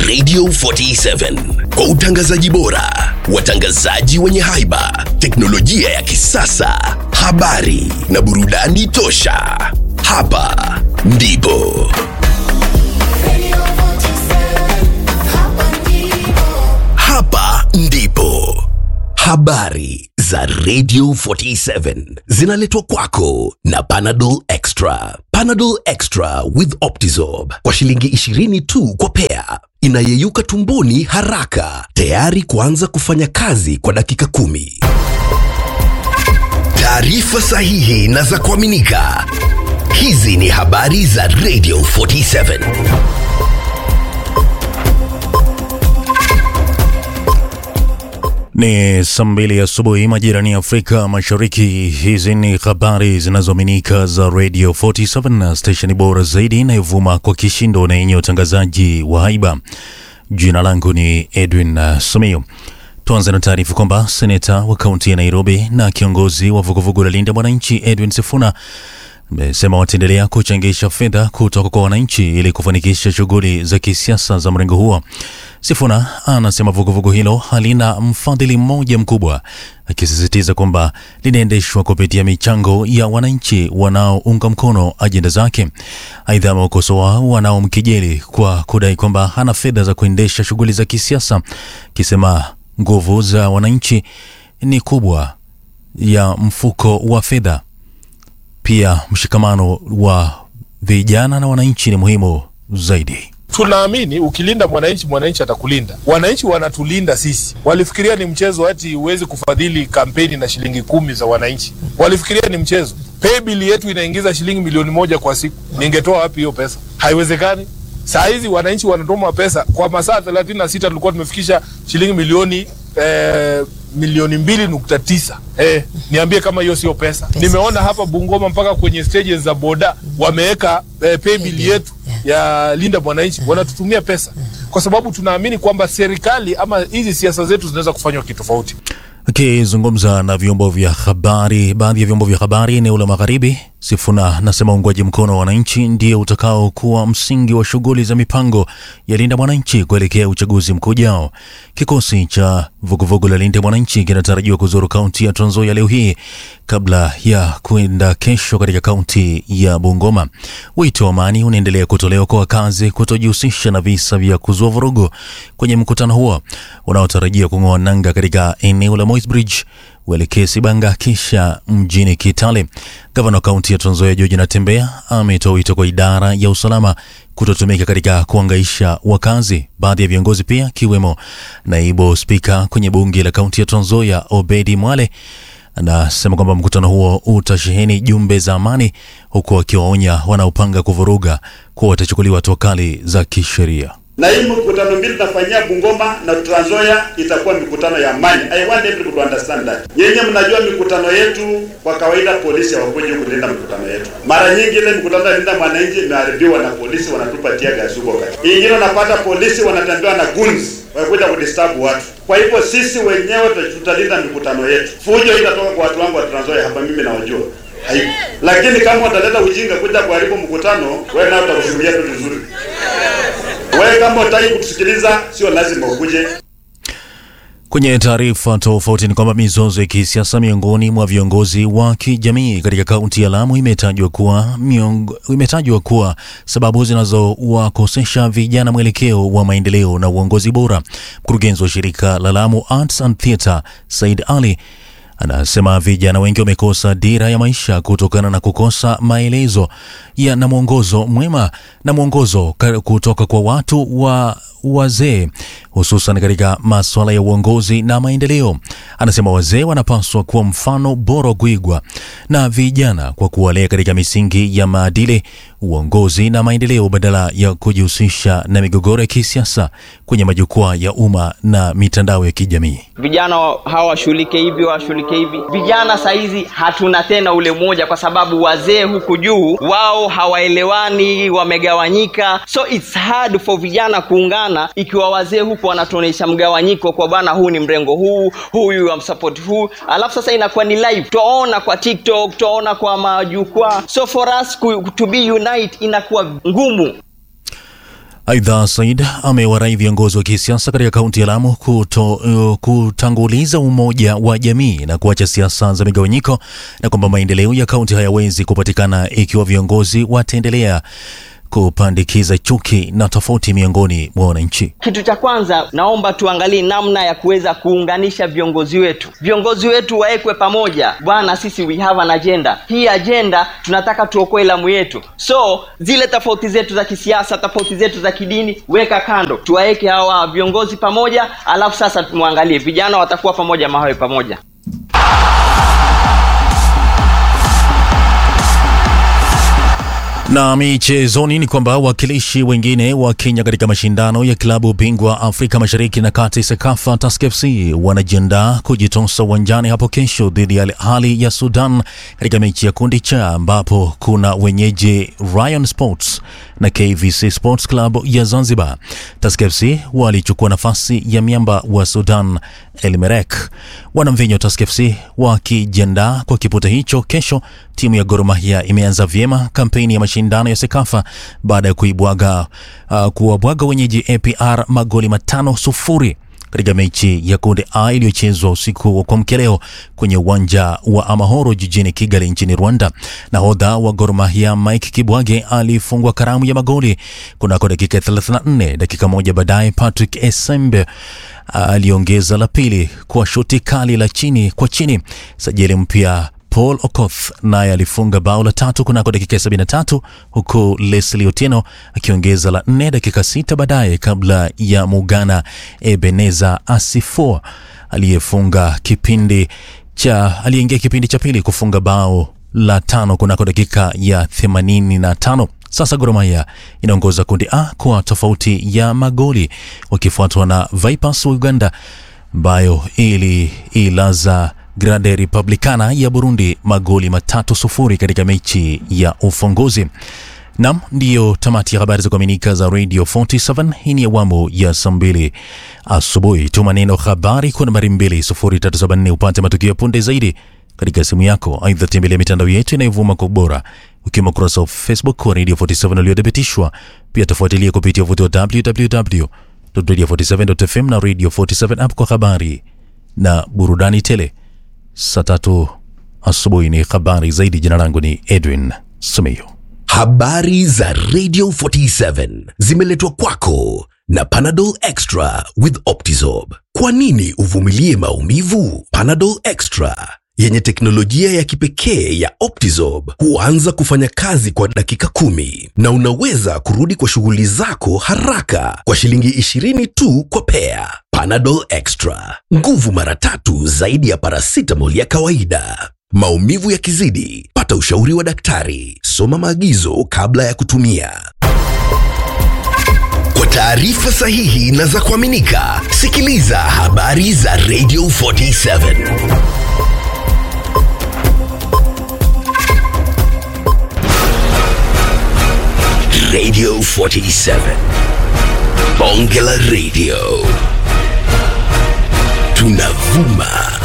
Radio 47 kwa utangazaji bora, watangazaji wenye haiba, teknolojia ya kisasa, habari na burudani tosha. Hapa ndipo hapa ndipo habari za Radio 47 zinaletwa kwako na Panadol Extra. Panadol Extra with Optizorb kwa shilingi 20 tu kwa pea, inayeyuka tumboni haraka, tayari kuanza kufanya kazi kwa dakika kumi. Taarifa sahihi na za kuaminika. Hizi ni habari za Radio 47. Ni saa mbili asubuhi majirani ya Afrika Mashariki. Hizi ni habari zinazoaminika za Radio 47 na stesheni bora zaidi inayovuma kwa kishindo na yenye utangazaji wa haiba. Jina langu ni Edwin uh, Sumio. Tuanze na taarifa kwamba seneta wa kaunti ya Nairobi na kiongozi wa vuguvugu la Linda Mwananchi Edwin Sifuna amesema wataendelea kuchangisha fedha kutoka kwa wananchi ili kufanikisha shughuli za kisiasa za mrengo huo. Sifuna anasema vuguvugu hilo halina mfadhili mmoja mkubwa, akisisitiza kwamba linaendeshwa kupitia michango ya wananchi wanaounga mkono ajenda zake. Aidha, amewakosoa wanaomkejeli kwa kudai kwamba hana fedha za kuendesha shughuli za kisiasa, akisema nguvu za wananchi ni kubwa ya mfuko wa fedha. Pia mshikamano wa vijana na wananchi ni muhimu zaidi. Tunaamini ukilinda mwananchi, mwananchi atakulinda. Wananchi wanatulinda sisi. Walifikiria ni mchezo ati huwezi kufadhili kampeni na shilingi kumi za wananchi. Walifikiria ni mchezo. Paybill yetu inaingiza shilingi milioni moja kwa siku. Ningetoa wapi hiyo pesa? Haiwezekani. Saa hizi wananchi wanatuma pesa kwa masaa 36 tulikuwa tumefikisha shilingi milioni eh, milioni mbili nukta tisa. Eh, niambie kama hiyo sio pesa. Nimeona hapa Bungoma mpaka kwenye stages za boda wameweka eh, paybill yetu ya Linda Mwananchi, wanatutumia pesa kwa sababu tunaamini kwamba serikali ama hizi siasa zetu zinaweza kufanywa kitofauti. Akizungumza na vyombo vya habari, baadhi ya vyombo vya habari eneo la magharibi, Sifuna anasema uungwaji mkono wa wananchi ndio utakao kuwa msingi wa shughuli za mipango ya Linda Mwananchi kuelekea uchaguzi mkuu ujao. Kikosi cha vuguvugu la Linda Mwananchi kinatarajiwa kuzuru kaunti ya Trans Nzoia leo hii kabla ya kwenda kesho katika kaunti ya Bungoma. Wito wa amani unaendelea kutolewa kwa wakazi kutojihusisha na visa vya kuzua vurugu kwenye mkutano huo unaotarajia kung'oa nanga katika eneo la Moisbridge uelekee Sibanga kisha mjini Kitale. Gavana wa kaunti ya Trans Nzoia George Natembeya ametoa wito kwa idara ya usalama kutotumika katika kuangaisha wakazi. Baadhi ya viongozi pia akiwemo naibu spika kwenye bunge la kaunti ya Trans Nzoia Obedi Mwale anasema kwamba mkutano huo utasheheni jumbe za amani, huku akiwaonya wanaopanga kuvuruga kuwa watachukuliwa hatua kali za kisheria. na hii mikutano mbili tunafanyia Bungoma na Trans Nzoia itakuwa mikutano ya amani. I want everybody to understand that. Nyenye mnajua mikutano yetu kwa kawaida polisi hawakuji kulinda mikutano yetu. Mara nyingi ile mikutano ya linda mwananchi imeharibiwa na polisi, wanatupa tia gasi huko kati. Ingine unapata polisi wanatembea na guns wakuja kudisturb watu. Kwa hivyo sisi wenyewe tutalinda mikutano yetu. Fujo itatoka kwa watu wangu wa Trans Nzoia hapa, mimi nawajua haipo. Lakini kama wataleta ujinga kuja kuharibu mkutano, wewe nao utakushuhudia tu vizuri. Wewe kama utaki kutusikiliza, sio lazima ukuje. Kwenye taarifa tofauti ni kwamba mizozo ya kisiasa miongoni mwa viongozi wa kijamii katika kaunti ya Lamu imetajwa kuwa miongo, imetajwa kuwa sababu zinazowakosesha vijana mwelekeo wa maendeleo na uongozi bora. Mkurugenzi wa shirika la Lamu Arts and Theatre Said Ali anasema vijana wengi wamekosa dira ya maisha kutokana na kukosa maelezo ya na mwongozo mwema na mwongozo ka- kutoka kwa watu wa wazee hususan katika masuala ya uongozi na maendeleo. Anasema wazee wanapaswa kuwa mfano bora wa kuigwa na vijana kwa kuwalea katika misingi ya maadili, uongozi na maendeleo badala ya kujihusisha na migogoro ya kisiasa kwenye majukwaa ya umma na mitandao ya kijamii. vijana wa- hawashughulike hivi washughulike hivi vijana sahizi hatuna tena ule moja kwa sababu wazee huku juu wao hawaelewani wamegawanyika so it's hard for vijana kuungana ikiwa wazee huku wanatuonyesha mgawanyiko kwa bana huu ni mrengo huu huyu amsupport huu alafu sasa inakuwa ni live twaona kwa tiktok twaona kwa majukwaa so for us ku- to be unite inakuwa ngumu Aidha, Said amewarai viongozi wa kisiasa katika kaunti ya Lamu kuto, uh, kutanguliza umoja wa jamii na kuacha siasa za migawanyiko na kwamba maendeleo ya kaunti hayawezi kupatikana ikiwa viongozi wataendelea kupandikiza chuki na tofauti miongoni mwa wananchi. Kitu cha kwanza, naomba tuangalie namna ya kuweza kuunganisha viongozi wetu. Viongozi wetu wawekwe pamoja. Bwana, sisi we have an agenda. Hii agenda tunataka tuokoe Lamu yetu, so zile tofauti zetu za kisiasa, tofauti zetu za kidini, weka kando, tuwaweke hawa viongozi pamoja, alafu sasa tumwangalie vijana watakuwa pamoja, mawe pamoja. Na michezoni ni kwamba wakilishi wengine wa Kenya katika mashindano ya klabu bingwa Afrika Mashariki na Kati SEKAFA Tusker FC wanajiandaa kujitosa uwanjani hapo kesho dhidi ya Al Ahly ya Sudan katika mechi ya kundi cha ambapo kuna wenyeji Rayon Sports na KVC Sports Club ya Zanzibar. Tusker FC walichukua nafasi ya miamba wa Sudan El Merrek. Wanamvinyo Tusker FC wakijiandaa kwa kipute hicho kesho. Timu ya Gor Mahia imeanza vyema kampeni ya mashindano ya Sekafa baada ya kuibwaga uh, kuwabwaga wenyeji APR magoli matano sufuri katika mechi ya kundi A iliyochezwa usiku wa kuamkia leo kwenye uwanja wa Amahoro jijini Kigali nchini Rwanda. Nahodha wa Gor Mahia Mike Kibwage alifungwa karamu ya magoli kunako dakika 34. Dakika moja baadaye Patrick Esembe aliongeza la pili kwa shoti kali la chini kwa chini. Sajili mpya Paul Okoth naye alifunga bao la tatu kunako dakika 73 huku Leslie Otieno akiongeza la nne dakika sita baadaye kabla ya Mugana Ebeneza Asifo aliyefunga kipindi cha aliyeingia kipindi cha pili kufunga bao la tano kunako dakika ya 85. Sasa Gor Mahia inaongoza kundi A kwa tofauti ya magoli wakifuatwa na Vipers wa Uganda ambayo ili ilaza Grande Republicana ya Burundi magoli matatu sufuri katika mechi ya ufunguzi. Nam, ndiyo tamati ya habari za kuaminika za Radio 47. Hii ni awamu ya saa mbili asubuhi. Tuma neno habari kwa nambari 2374 upate matukio ya punde zaidi katika simu yako. Aidha, tembelea mitandao yetu inayovuma kwa ubora ukiwemo ukurasa wa Facebook wa Radio 47 uliothibitishwa. Pia tafuatilia kupitia uvuti wa www.radio47.fm na Radio 47 app kwa habari na burudani tele. Saa tatu asubuhi ni habari zaidi. Jina langu ni Edwin Simiyu. Habari za Radio 47 zimeletwa kwako na Panadol Extra with Optizorb. Kwa nini uvumilie maumivu? Panadol Extra yenye teknolojia ya kipekee ya Optizorb huanza kufanya kazi kwa dakika kumi na unaweza kurudi kwa shughuli zako haraka kwa shilingi 20 tu kwa pea. Panadol Extra, nguvu mara tatu zaidi ya paracetamol ya kawaida. Maumivu yakizidi, pata ushauri wa daktari. Soma maagizo kabla ya kutumia. Kwa taarifa sahihi na za kuaminika, sikiliza habari za Radio 47. Radio 47. Bonge la Radio. Tunavuma